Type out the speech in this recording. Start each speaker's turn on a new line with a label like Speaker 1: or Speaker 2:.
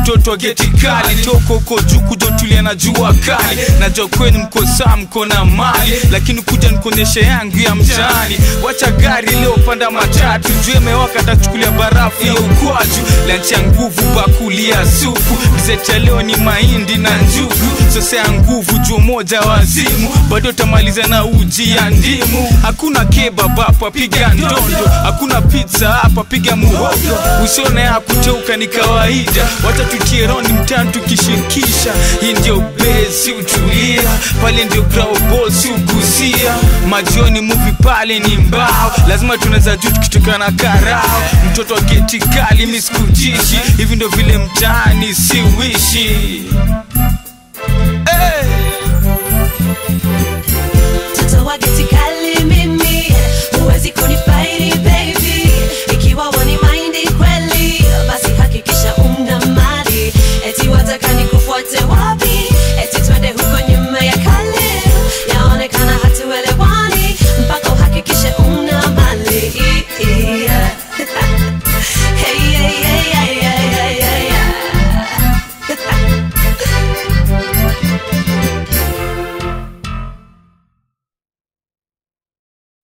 Speaker 1: mtoto wa geti kali toko uko juu kuja tulia na jua kali najua kwenu mko saa mko na mali lakini kuja nikuonyeshe yangu ya mtaani wacha gari leo panda matatu juu imewaka tachukulia barafu ya ukwaju lanchi ya nguvu bakulia supu gazeti ya leo ni mahindi na njugu sose ya nguvu juu moja wazimu bado utamaliza na uji ya ndimu hakuna kebab hapa piga ndondo hakuna pizza hapa piga muhogo usione ya kuteuka ni kawaida wacha tutie roni mtani tukishirikisha hii ndio besi utulia pale ndio growball si ugusia majioni muvi pale ni mbao lazima tunaweza juu tukitoka na karao mtoto wa geti kali misikujishi hivi ndio vile mtaani siwishi hey!
Speaker 2: mtoto wa geti kali mimi huwezi kunifaidi baby ikiwa wani maindi kweli basi hakikisha una mali eti wataka nikufuate